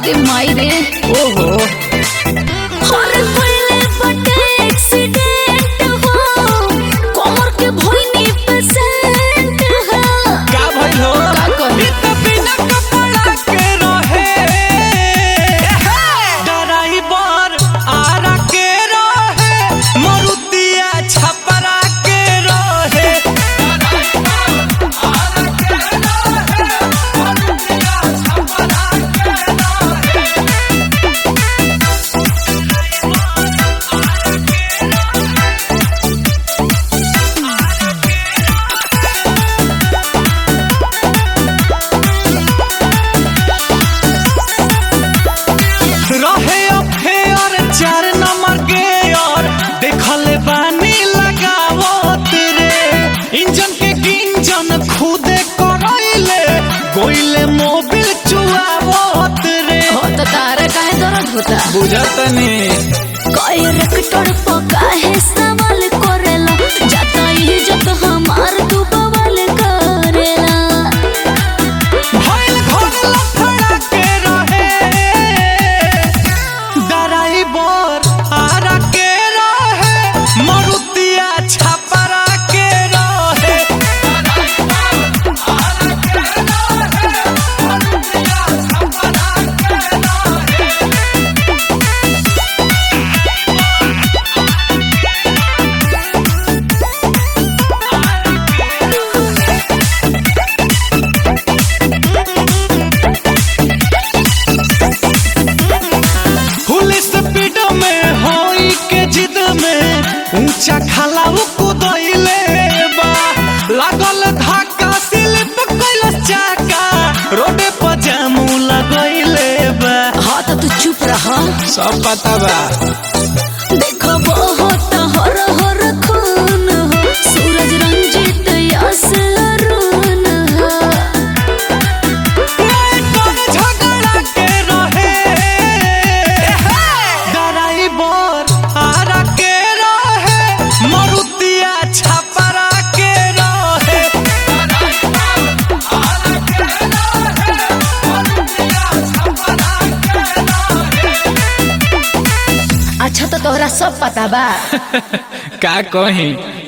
अरे माई रे ओहो और कोइले बटे एक्सीडेंट हो कमर के भोइनी पेशेंट हो का भइल हो का करी? इ त बिना कपड़ा के रहे ड्राइवर आरा के रहे मरुतिया छपरा के रहे रहे अफेयर चार नंबर के और देखले बानी लगावत रे इंजन के गिंजन खुदे करैले गोइले मोबिल चुआवत रे हो तो तारा काहे दर्द होता बुझतनी कई रेक्टर पका है सवाल करेला जाता ही जब हमार तू बवाल करेला भइल घर लफड़ा के रहे ड्राइवर आरा के रहे मरुतिया छपरा के रहे फुल स्पीड में होई के जिद में ऊंचा खाला कुदैले बा लागल धक्का स्लिप कैल चाका रोडे पर जामू लगैले बा हाँ तो तू चुप रहा सब पता बा देखो बहुत हर हर खून हो सूरज रंजित यस अरुण हो कौन झगड़ा के रहे ड्राइवर आरा के रहे मरुतिया छपरा के रहे अच्छा तो तोहरा सब पता बा का कहीं